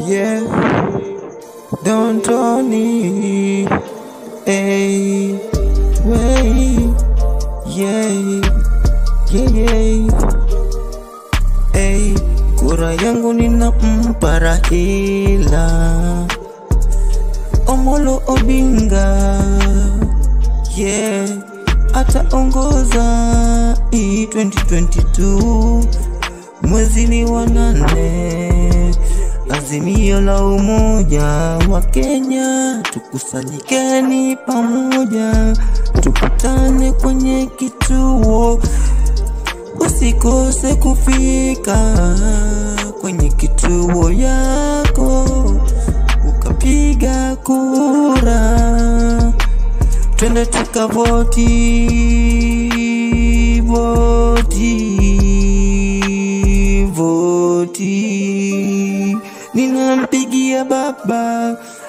yeah. Don't Tony, hey, way, yeah, yeah, yeah. Hey, kura yangu ninampa Raila Omolo Odinga, yeah, ataongoza hii 2022 mwezi ni wa nane. Azimio la umoja wa Kenya, tukusanyikeni pamoja, tukutane kwenye kituo, usikose kufika kwenye kituo yako ukapiga kura, twende tukavoti voti voti. Ninampigia baba